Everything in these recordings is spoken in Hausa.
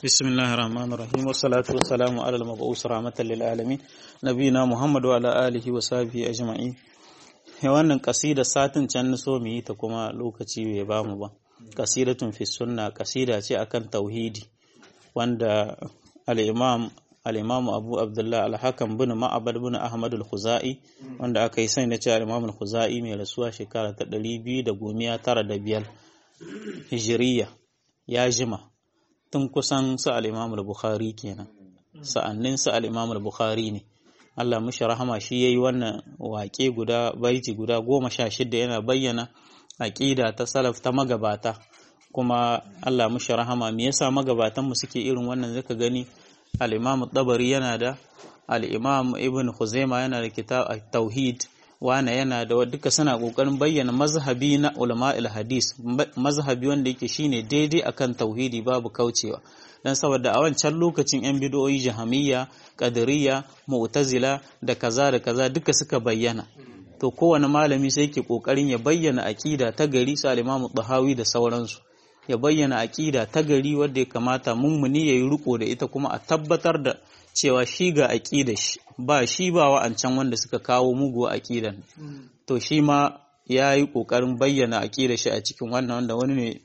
بسم الله الرحمن الرحيم والصلاة والسلام على المبعوث رحمة للعالمين نبينا محمد وعلى آله وصحبه أجمعين wannan kasida satin can na so mu yi ta kuma lokaci bai ba mu ba kasidatun fi sunna kasida ce akan tauhidi wanda al-imam al-imam Abu Abdullah al-Hakam bin Ma'bad bin Ahmad al-Khuzai wanda aka yi sani da cewa al-imam al-Khuzai mai rasuwa shekara ta 295 hijiriya ya jima tun kusan su al-imam al-Bukhari kenan sa'annin su al-imam al-Bukhari ne Allah mushi rahama shi yayi wannan waƙe guda baiti guda goma sha shida yana bayyana aƙida ta salaf ta magabata kuma Allah mushi rahama me yasa magabatan mu suke irin wannan zaka gani al-Imam Tabari yana da al-Imam Ibn Khuzaimah yana da kitab tauhid wana yana da duka suna kokarin bayyana mazhabi na ulama hadis mazhabi wanda yake shine daidai akan tauhidi babu kaucewa dan saboda a wancan lokacin yan bid'o'i jahamiyya qadariyya mu'tazila da kaza da kaza duka suka bayyana to kowane malami sai yake kokarin ya bayyana aqida ta gari su al-Imam Tahawi da sauransu ya bayyana aqida ta gari wanda ya kamata mummuni yayi riko da ita kuma a tabbatar da cewa shi ga aqidar shi ba shi ba wa'ancan wanda suka kawo mugu aqidan to shi ma yayi kokarin bayyana aqidar shi a cikin wannan wanda wani ne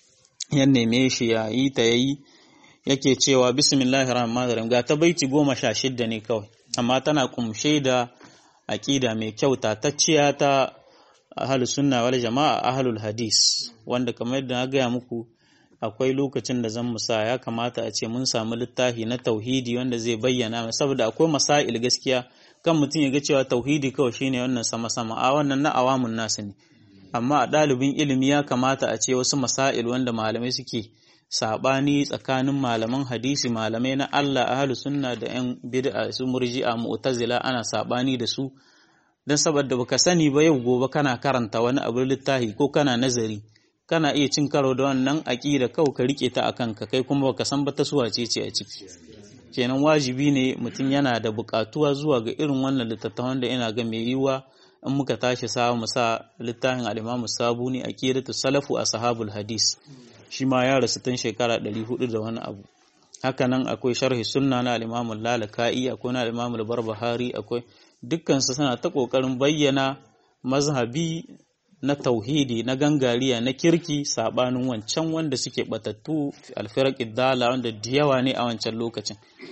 ya neme shi ya yi ta yayi yake cewa bismillahir rahmanir rahim ga ta baiti goma sha shidda ne kawai amma tana kumshe da aƙida mai kyau tatacciya ta ahlus sunna wal jama'a ahlul hadis wanda kamar yadda na gaya muku akwai lokacin da zan musa ya kamata a ce mun samu littafi na tauhidi wanda zai bayyana saboda akwai masail gaskiya kan mutum ya ga cewa tauhidi kawai shine wannan sama sama a wannan na awamun nasu ne amma a ɗalibin ilimi ya kamata a ce wasu masail wanda malamai suke sabani tsakanin malaman hadisi malamai na Allah ahlu sunna da yan bid'a su murji'a mu'tazila ana sabani da su dan saboda baka sani ba yau gobe kana karanta wani abu littafi ko kana nazari kana iya cin karo da wannan aqida kawai ka rike ta akan ka kai kuma baka san ba ta suwa ce ce a ciki kenan wajibi ne mutum yana da bukatuwa zuwa ga irin wannan littattafan da ina ga mai yiwa in muka tashi sa mu sa littafin al-Imam Sabuni aqidatu salafu ashabul hadis shi ma ya rasu tun shekara 400 da wani abu hakanan akwai sharhi sunna na al-Imam lalaka'i akwai na al-Imam al-Barbahari akwai dukkan su suna ta kokarin bayyana mazhabi na tauhidi na gangariya na kirki sabanin wancan wanda suke batattu al-firaq dala wanda da yawa ne a wancan lokacin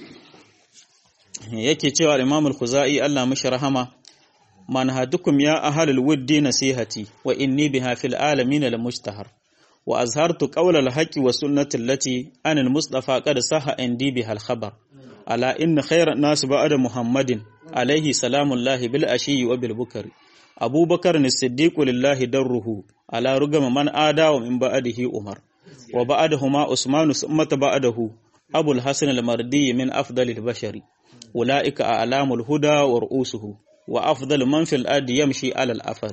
yake cewa al-Imam al-Khuzai Allah mishi rahama manhadukum ya ahlul wuddi nasihati wa inni biha fil alamin al-mujtahar وأظهرت قول الحق والسنة التي أن المصطفى قد صح عندي بها الخبر على إن خير الناس بعد محمد عليه سلام الله بالأشي وبالبكر أبو بكر الصديق لله دره على رغم من آدى ومن بعده أمر وبعدهما عثمان ثم بعده أبو الحسن المردي من أفضل البشر أولئك أعلام الهدى ورؤوسه وأفضل من في الأرض يمشي على الأثر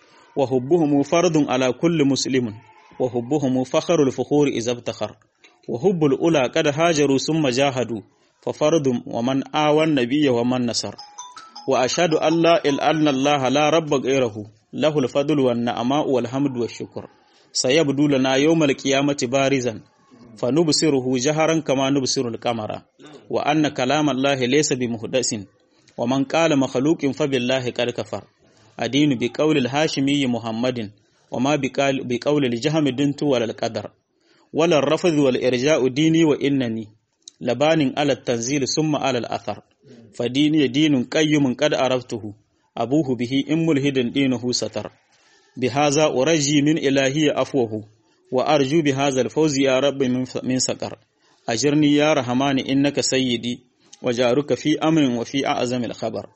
وحبهم فرض على كل مسلم وحبهم فخر الفخور إذا ابتخر وحب الأولى قد هاجروا ثم جاهدوا ففرد ومن آوى النبي ومن نصر وأشهد أن لا إله إلا الله لا رب غيره له الفضل والنعماء والحمد والشكر سيبدو لنا يوم القيامة بارزا فنبصره جهرا كما نبصر القمر وأن كلام الله ليس بمحدث ومن قال مخلوق فبالله قد كفر أدين بقول الهاشمي محمد وما بقول الجهم دنت ولا القدر ولا الرفض والإرجاء ديني وإنني لبان على التنزيل ثم على الأثر فديني دين قيم قد عرفته أبوه به إن ملهد دينه ستر بهذا أرجي من إلهي أفوه وأرجو بهذا الفوز يا رب من سكر أجرني يا رحمن إنك سيدي وجارك في أمر وفي أعظم الخبر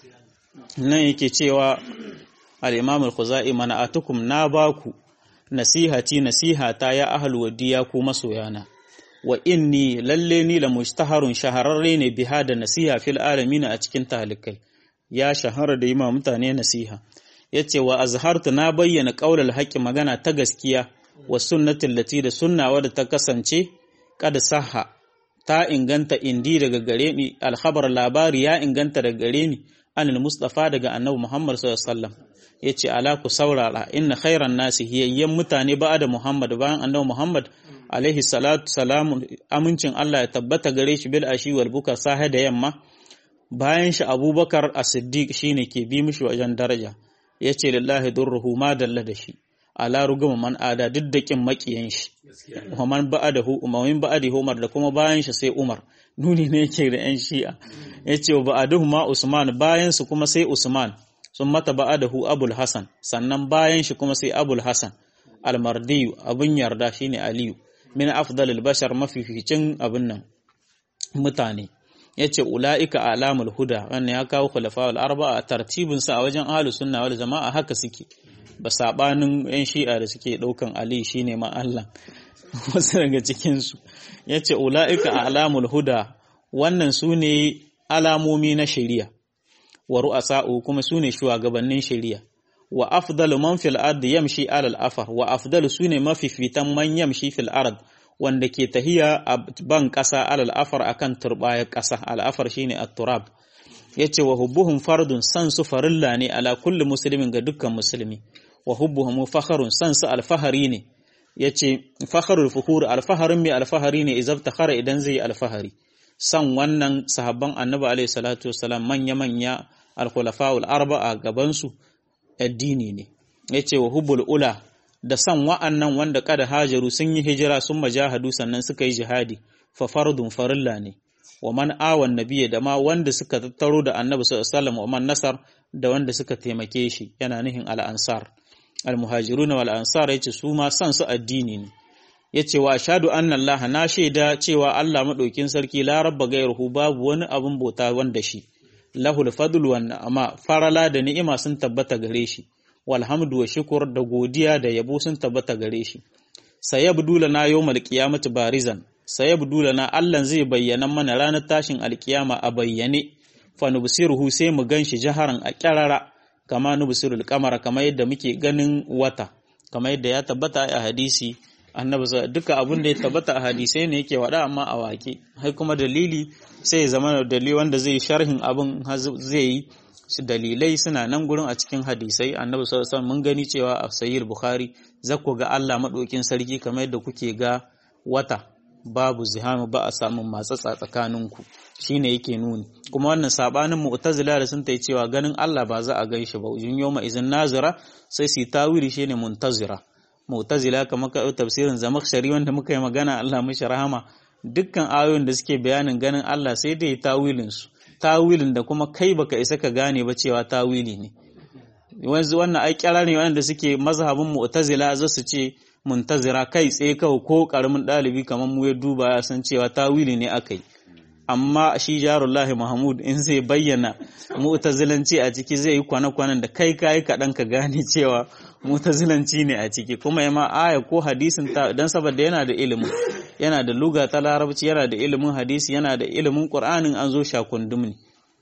nan yake cewa al-imam al-khuzai mana'atukum na baku nasihati nasihata ya ahlu wadiya ku masoyana wa inni lalle ni la mustaharun shahararre ne biha da nasiha fil alamin a cikin talikai ya shahara da yima mutane nasiha yace wa azhartu na bayyana qaulal haqqi magana ta gaskiya wa sunnatin lati da sunna wadda ta kasance kada saha ta inganta indi daga gare ni alkhabar labari ya inganta daga gare ni anil mustafa daga annabi muhammad sallallahu alaihi wasallam yace ala ku saurara inna khairan nasi hiyayyan mutane ba da muhammad bayan annabi muhammad alaihi salatu salamu amincin Allah ya tabbata gare shi bil ashi wal buka sahe da yamma bayan shi abubakar as-siddiq shine ke bi mishi wajen daraja yace lillahi durruhu ma dalla da shi ala ruguma man ada duk da kin makiyan shi man ba'adahu umamin ba'adi Umar da kuma bayan shi sai Umar nuni ne yake da yan shi'a yace wa ba'adahu ma Usman bayan su kuma sai Usman sun mata ba'adahu Abul Hasan sannan bayan shi kuma sai Abul Hasan al-Mardi abun yarda shine Aliyu min afdalil bashar mafificin abin nan mutane yace ulaika alamul huda wannan ya kawo khulafa'ul arba'a tartibin sa a wajen ahlus sunna wal jama'a haka suke ba sabanin yan shi'a da suke daukan Ali shine ma Allah wasu daga cikin su yace ulaika alamul huda wannan sune alamomi na shari'a wa ru'asa'u kuma sune shugabannin shari'a wa afdalu man fil ard yamshi ala al afar wa afdalu sune mafifitan man yamshi fil ard wanda ke tahiya a ban kasa ala al afar akan turbayar kasa al afar shine at-turab yace wa hubbuhum fardun san su farilla ne ala kulli muslimin ga dukkan musulmi wa hubbuhum fakharun san su alfahari ne yace fakharul fuhur alfaharin mai alfahari ne idan takhara idan zai alfahari san wannan sahabban annabi alaihi salatu wassalam manya manya al-khulafa'ul arba'a gaban su addini ne yace wa hubbul ula da san wa'annan wanda kada hajaru sun yi hijira sun majahadu sannan suka yi jihadi fa fardun farilla ne wa man awan nabiyya da ma wanda suka tattaro da annabi sallallahu alaihi wasallam wa man nasar da wanda suka taimake shi yana nihin al-ansar al-muhajirun wal ansar yace su ma san su addini ne yace wa ashhadu anna Allah na shaida cewa Allah madaukin sarki la rabba gairuhu babu wani abun bauta wanda shi lahul fadlu wan ni'ama farala da ni'ima sun tabbata gare shi walhamdu wa shukur da godiya da yabo sun tabbata gare shi sayabdu lana yawmal qiyamati barizan sayabdu lana Allah zai bayyana mana ranar tashin alkiyama a bayyane fa nubsiruhu sai mu ganshi jaharan a kyarara kama nubsirul qamara kama yadda muke ganin wata kama yadda ya tabbata a hadisi annabi duka abin da ya tabbata a hadisai ne yake wada amma a wake har kuma dalili sai ya zama dalili wanda zai sharhin abin zai yi dalilai suna nan gurin a cikin hadisai annabi sallallahu alaihi mun gani cewa a sahih bukhari zakku ga Allah madaukin sarki kamar yadda kuke ga wata babu zihamu ba a samun matsatsa tsakaninku shine yake nuni kuma wannan sabanin mu'tazila da sun tai cewa ganin Allah ba za a gaishe ba ujun yawma izin nazira sai su tawili shine muntazira mu'tazila kamar ka tafsirin zamakhshari wanda muka yi magana Allah mishi rahama dukkan ayoyin da suke bayanin ganin Allah sai dai tawilin su tawilin da kuma kai baka isa ka gane ba cewa tawili ne wanzu wannan ai kyara ne wanda suke mazhabin mu'tazila za su ce muntazira kai tsaye kawai ko karamin ɗalibi kamar mu ya duba ya san cewa tawili ne akai amma shi jarullahi mahmud in zai bayyana mu'tazilanci a ciki zai yi kwana-kwanan da kai kai kaɗan ka gane cewa mu'tazilanci ne a ciki kuma ya ma aya ko hadisin ta dan saboda yana da ilimin yana da luga ta larabci yana da ilimin hadisi yana da ilimin qur'anin an zo shakundum ne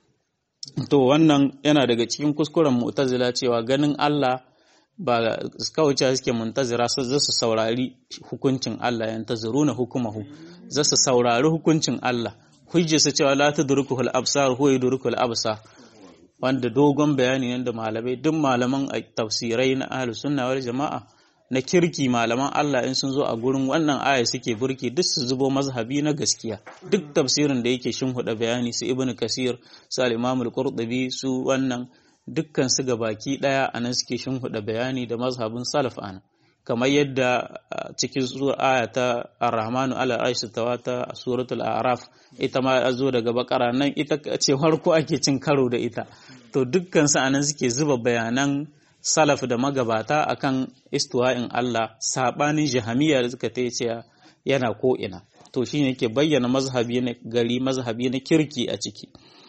to wannan yana daga cikin kuskuren mu'tazila cewa ganin Allah ba kawai suke muntazira su za su saurari hukuncin Allah yan tazuruna hukumahu za su saurari hukuncin Allah hujja su cewa la tudrikuhul absar huwa yudrikul absar wanda dogon bayani ne da malamai duk malaman tafsirai na ahlus sunna wal jama'a na kirki malaman Allah in sun zo a gurin wannan aya suke burki duk su zubo mazhabi na gaskiya duk tafsirin da yake huda bayani su ibnu kasir su al-imam al-qurtubi su wannan dukkan su ga baki daya anan suke huda bayani da mazhabin salaf ana kamar yadda cikin sura aya ta ar-rahmanu ala arshi tawata a suratul a'raf ita ma zo daga bakara nan ita ce farko ake cin karo da ita to dukkan su anan suke zuba bayanan salaf da magabata akan istiwa'in Allah sabanin jahamiya da suka ta cewa yana ko ina to shine yake bayyana mazhabi na gari mazhabi na kirki a ciki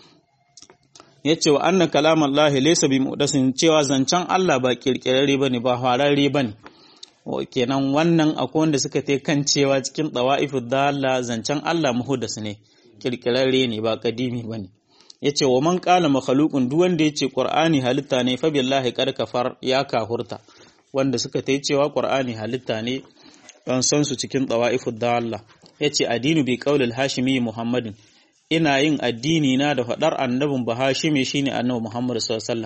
yace wa anna kalamallahi laysa bi mudasin cewa zancen Allah ba kirkirare bane ba hararre bane kenan wannan akwai wanda suka ta kan cewa cikin dawa'ifu dalla zancen Allah muhdas ne kirkirare ne ba kadimi bane yace wa man qala makhluqun duk wanda yace qur'ani halitta ne fa billahi qad kafar ya kahurta wanda suka ta cewa qur'ani halitta ne dan san su cikin dawa'ifu dalla yace adinu bi qaulil hashimi muhammadin ina yin addini na da faɗar annabin bahashimi shine annabi Muhammad sallallahu alaihi wasallam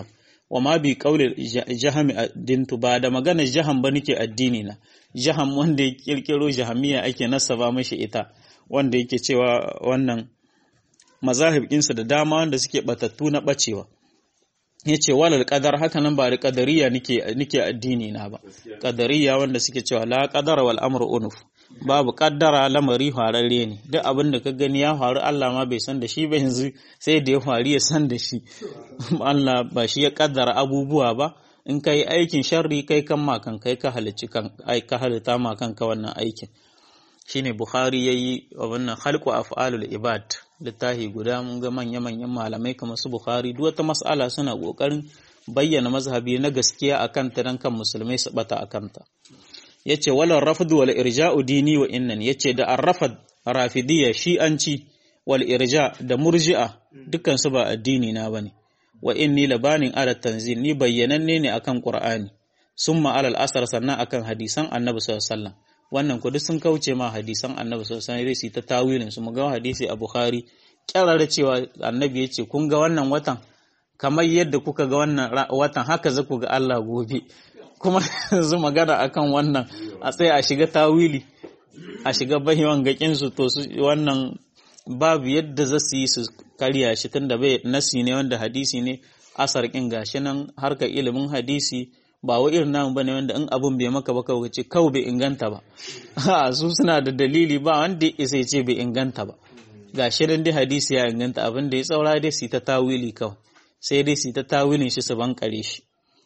wa ma bi qauli jahami addintu ba da magana jaham ba nake addini na jaham wanda ya kirkiro jahamiya ake nasaba mashi ita wanda yake cewa wannan mazahib ɗinsa da dama wanda suke batattu na bacewa yace walal qadar haka nan ba da qadariya nake nake addini na ba qadariya wanda suke cewa la qadara wal amru unuf babu kaddara lamari fararre ne duk abin da ka gani ya faru Allah ma bai san da shi ba yanzu sai da ya faru ya san da shi Allah ba shi ya kaddara abubuwa ba in kai aikin sharri kai kan ma kan kai ka halicci kan ai ka halitta ma kanka wannan aikin shine Bukhari yayi wannan khalqu af'alul ibad littafi guda mun ga manya manyan malamai kamar su Bukhari duk wata mas'ala suna kokarin bayyana mazhabi na gaskiya akan ta dan kan musulmai su bata akan ta yace wala rafd wal irja'u dini wa innan yace da arrafad rafidiyya shi'anci wal irja da murji'a dukkan su ba addini na bane wa inni labanin ala tanzil ni bayyananne ne akan qur'ani summa alal asar sannan akan hadisan annabi sallallahu alaihi wasallam wannan ku duk sun kauce ma hadisan annabi sallallahu alaihi wasallam ta tawilin su mu ga hadisi a bukhari kyarara cewa annabi yace kun ga wannan watan kamar yadda kuka ga wannan watan haka za ku ga Allah gobe kuma yanzu magana akan wannan a tsaye a shiga tawili a shiga bahiwan gakin su to su wannan babu yadda za su yi su karya shi tunda bai nasi ne wanda hadisi ne asar kin gashi nan harka ilimin hadisi ba wa irin namu bane wanda in abun bai maka ba kawai ce kawai bai inganta ba a su suna da dalili ba wanda ya sai ce bai inganta ba gashi nan dai hadisi ya inganta abin da ya tsaura dai su ta tawili kawai sai dai su ta tawilin shi su bankare shi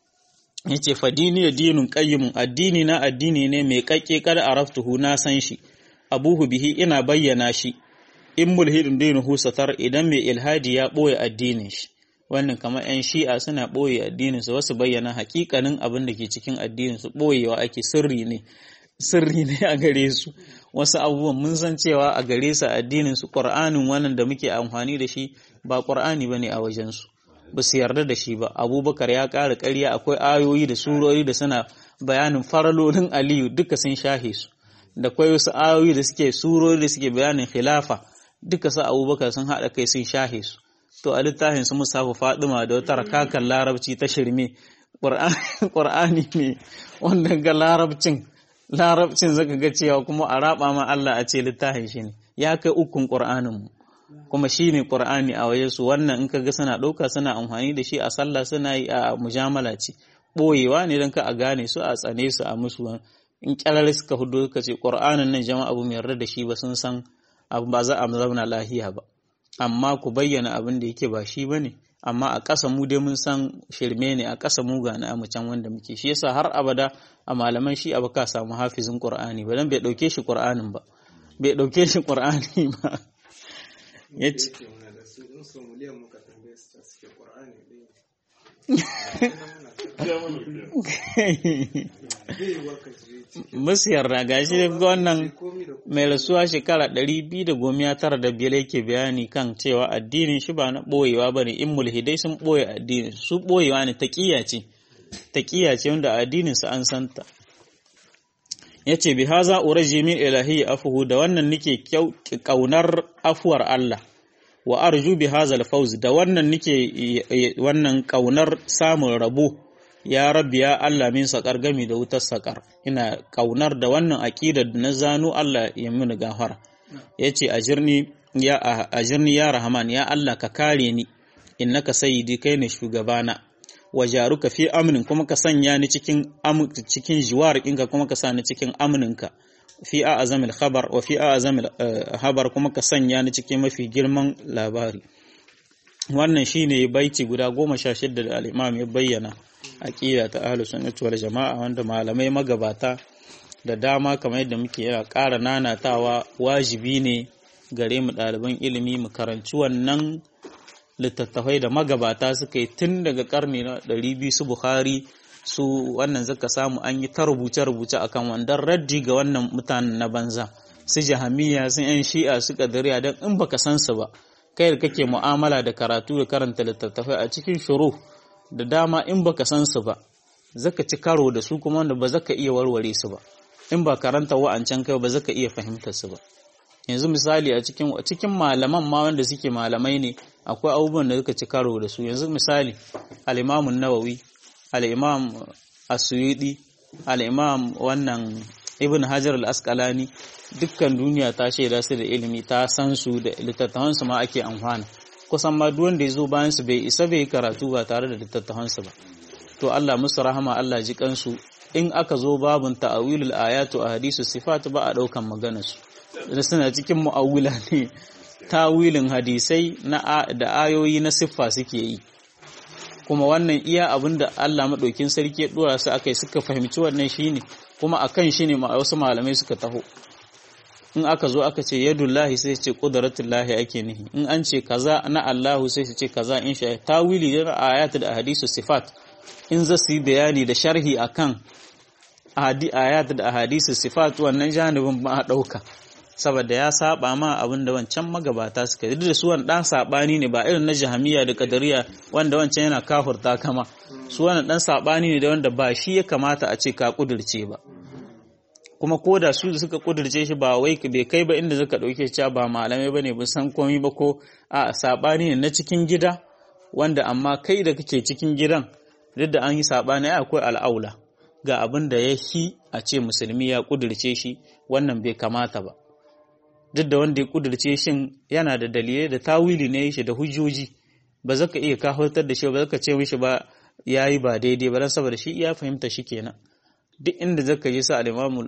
yace fadini dinun qayyimun addini na addini ne mai kakke kada araftuhu na san shi abuhu bihi ina bayyana shi in mulhidin dinuhu satar idan mai ilhadi ya boye addinin shi wannan kamar yan shi'a suna boye addinin su wasu bayyana hakikanin abin da ke cikin addinin su boyewa ake sirri ne sirri ne a gare su wasu abubuwan mun san cewa a gare su addinin su qur'anin wannan da muke amfani da shi ba qur'ani bane a wajen su ba su yarda da shi ba abubakar ya ƙara ƙarya akwai ayoyi da surori da suna bayanin faralolin aliyu duka sun shahe su da kwai wasu ayoyi da suke surori da suke bayanin khilafa duka su abubakar sun haɗa kai sun shahe su to a littafin su musafa fadima da wata rakakan larabci ta shirme ƙur'ani ne wanda ga larabcin larabcin zaka ga cewa kuma a raba ma Allah a ce littafin shi ne ya kai ukun ƙur'anin mu kuma shi ne ƙur'ani a waje su wannan in kaga suna ɗauka suna amfani da shi a sallah suna yi a mujamala ce ɓoyewa ne don ka a gane su a tsane su a musu in ƙyarar suka hudu suka ce ƙur'anin nan jama'a abu mai yarda da shi ba sun san abu ba za a zauna lahiya ba amma ku bayyana abin da yake ba shi ba ne amma a ƙasa mu dai mun san shirme ne a ƙasa mu ga na can wanda muke shi yasa har abada a malaman shi abu ka samu hafizin ƙur'ani ba dan bai ɗauke shi ƙur'anin ba bai ɗauke shi ƙur'ani ba ya ce musiyar na gashi ga wannan mai rasuwa shekara ɗari biyu da goma tara da biyar yake bayani kan cewa addinin shi ba na ɓoyewa ba ne in mulhidai sun ɓoye addinin su ɓoyewa ne taƙiya ce taƙiya ce wanda addinin su an santa ya ce bi haza uraji min ilahi afuhu da wannan nake ƙaunar afuwar Allah wa arju bi haza alfawz da wannan nake wannan ƙaunar samun rabo ya rabbi ya Allah min saƙar gami da wutar saƙar ina ƙaunar da wannan aƙidar da na zano Allah ya mini gafara ya ce ajirni ya ajirni ya rahman ya Allah ka kare ni innaka sayyidi kai ne shugabana wa jaruka fi amnin kuma ka sanya ni cikin cikin jiwar ɗinka kuma ka sa ni cikin amninka fi a azamil khabar wa fi a azamil habar kuma ka sanya ni cikin mafi girman labari wannan shine baiti guda goma sha shidda da al'imam ya bayyana aqida ta ahlus sunnati wal jama'a wanda malamai magabata da dama kamar yadda muke yana ƙara nanatawa wajibi ne gare mu ɗaliban ilimi mu karanci wannan littattafai da magabata suka yi tun daga karni na 200 su Bukhari su wannan zaka samu an yi ta rubuce-rubuce akan wandan raddi ga wannan mutanen na banza su jahamiya sun yan shi'a su kadariya don in baka san su ba kai da kake mu'amala da karatu da karanta littattafai a cikin shuru da dama in baka san su ba zaka ci karo da su kuma wanda ba zaka iya warware su ba in ba karanta wa'ancan kai ba zaka iya fahimtar su ba yanzu misali a cikin cikin malaman ma wanda suke malamai ne akwai abubuwan da suka ci karo da su yanzu misali al-Imam nawawi al-Imam As-Suyuti al-Imam wannan Ibn Hajar al-Asqalani dukkan duniya ta shaida su da ilimi ta san su da littattafan su ma ake amfana kusan ma duk wanda ya zo bayan su bai isa bai karatu ba tare da littattafan su ba to Allah musu rahama Allah ji kansu in aka zo babun ta'awilul ayatu a hadisu sifat ba a daukan maganar su da suna cikin mu'awila ne tawilin hadisai na da ayoyi na siffa suke yi kuma wannan iya abin da Allah maɗaukin sarki ya ɗora su akai suka fahimci wannan shine kuma akan shi ne wasu malamai suka taho in aka zo aka ce yadullahi sai ce qudratullahi ake nihi in an ce kaza na Allahu sai su ce kaza in sha tawili da ayatu da hadisu sifat in za su yi bayani da sharhi akan ayat da hadisu sifat wannan janibin ba a ɗauka saboda ya saba ma abin da wancan magabata suka yi da su wani dan sabani ne ba irin na jahamiya da kadariya wanda wancan yana kafurta kama su wani dan sabani ne da wanda ba shi ya kamata a ce ka kudirce ba kuma ko da su suka kudirce shi ba wai bai kai ba inda suka dauke cewa ba malamai bane ba san komai ba ko a sabani ne na cikin gida wanda amma kai da kake cikin gidan duk da an yi sabani akwai al'aula ga abin da ya hi a ce musulmi ya kudirce shi wannan bai kamata ba duk da wanda ya kudirce shin yana da dalilai da tawili ne shi da hujjoji ba zaka iya kafartar da shi ba zaka ce mishi ba yayi ba daidai ba dan saboda shi ya fahimta shi kenan duk inda zaka yi sa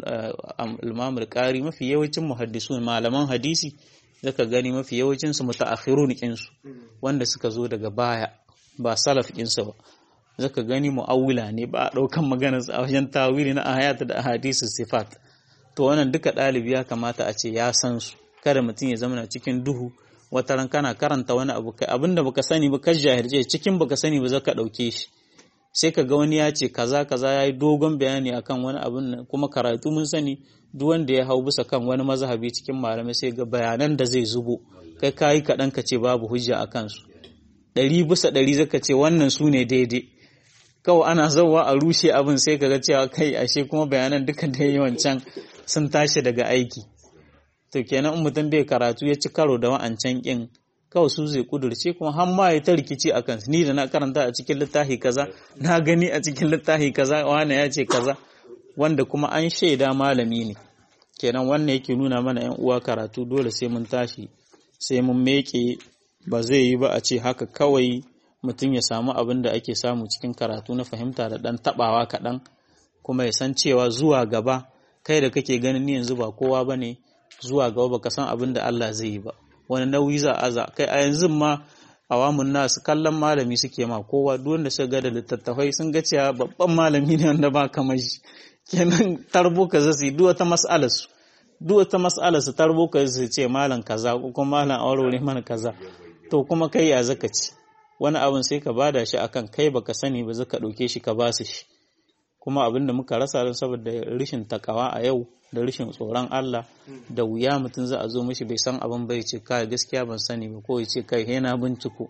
al-Imam al-Qari mafi yawancin muhaddisun malaman hadisi zaka gani mafi yawancin su mutaakhirun kinsu wanda suka zo daga baya ba salaf kinsu ba zaka gani mu'awila ne ba a daukan maganar a wajen tawili na ayat da ahadisu sifat to wannan duka ɗalibi ya kamata a ce ya san su kada mutum ya zama cikin duhu wata ran kana karanta wani abu kai abinda baka sani ba ka jahilce cikin baka sani ba zaka ɗauke shi sai ka ga wani ya ce kaza kaza yayi dogon bayani akan wani abun nan kuma karatu mun sani duk wanda ya hau bisa kan wani mazhabi cikin malamai sai ga bayanan da zai zubo kai kayi kaɗan ka ce babu hujja a kansu ɗari bisa ɗari zaka ce wannan su ne daidai kawai ana zauwa a rushe abin sai ka ga cewa kai ashe kuma bayanan duka da yi wancan sun tashi daga aiki to kenan in mutum bai karatu ya ci karo da wa'ancan kin kawai su zai kudurce kuma har ma ya ta rikici a kansu ni da na karanta a cikin littafi kaza na gani a cikin littafi kaza wani ya ce kaza wanda kuma an shaida malami ne kenan wannan yake nuna mana yan uwa karatu dole sai mun tashi sai mun meke ba zai yi ba a ce haka kawai mutum ya samu abin da ake samu cikin karatu na fahimta da dan tabawa kaɗan kuma ya san cewa zuwa gaba kai da kake ganin ni yanzu ba kowa ba ne zuwa gaba baka san abin da Allah zai yi ba wani nauyi za a kai a yanzu ma awamun nasu kallon malami suke ma kowa duk wanda suka ga da littattafai sun ga cewa babban malami ne wanda ba kamar shi kenan tarbo ka zasu duk wata mas'alar su duk wata mas'alar su tarbo ka su ce malam kaza ko kuma malam aure mana kaza to kuma kai ya zaka ci wani abin sai ka bada shi akan kai baka sani ba zaka dauke shi ka basu shi kuma abinda muka rasa don saboda rashin takawa a yau da rashin tsoron Allah da wuya mutum za a zo mishi bai san abin bai ce kai gaskiya ban sani ba ko ya ce kai he na binciko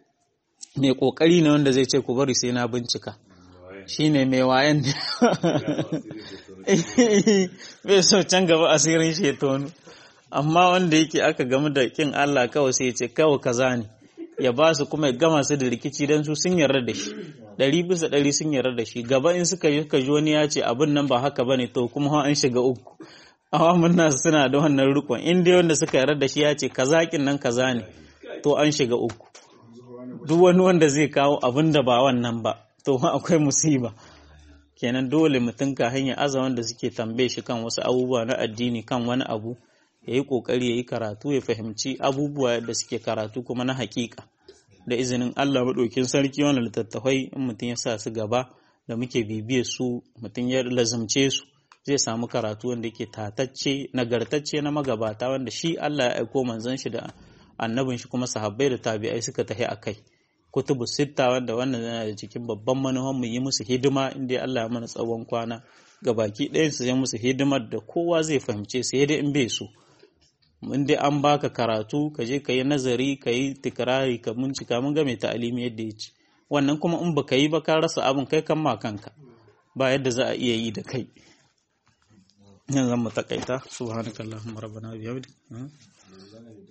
mai kokari ne wanda zai ce ku bari sai na bincika shine mai wayan bai so can gaba asirin shi ya tonu amma wanda yake aka gamu da kin Allah kawai sai ya ce kawai kaza ne ya ba su kuma ya gama su da rikici don su sun yarda da shi ɗari bisa ɗari sun yarda da shi gaba in suka yi ji wani ya ce abin nan ba haka bane to kuma an shiga uku awamun nasu suna da wannan rikon in dai wanda suka yarda da shi ya ce kaza kin nan kaza ne to an shiga uku duk wani wanda zai kawo abin da ba wannan ba to akwai musiba kenan dole mutum ka hanyar aza wanda suke tambaye shi kan wasu abubuwa na addini kan wani abu ya yi ƙoƙari ya yi karatu ya fahimci abubuwa da suke karatu kuma na haƙiƙa da izinin Allah maɗaukin sarki wannan littattafai in mutum ya sa su gaba da muke bibiyar su mutum ya lazumce su zai samu karatu wanda yake tatacce nagartacce na magabata wanda shi Allah ya aiko manzon shi da annabin shi kuma sahabbai da tabi'ai suka tafi a kai kutubu sitta wanda wannan yana da cikin babban manuhan mu yi musu hidima inda Allah ya mana tsawon kwana ga baki ɗayan su yi musu hidimar da kowa zai fahimce su yadda in bai so in dai an baka karatu ka je ka yi nazari ka yi tikirari ka bincika mun ga mai ta'alimi yadda ya ci wannan kuma in baka yi ba ka rasa abin kai kan ma kanka ba yadda za a iya yi da kai yanzu mu takaita subhanakallahumma rabbana bihamdika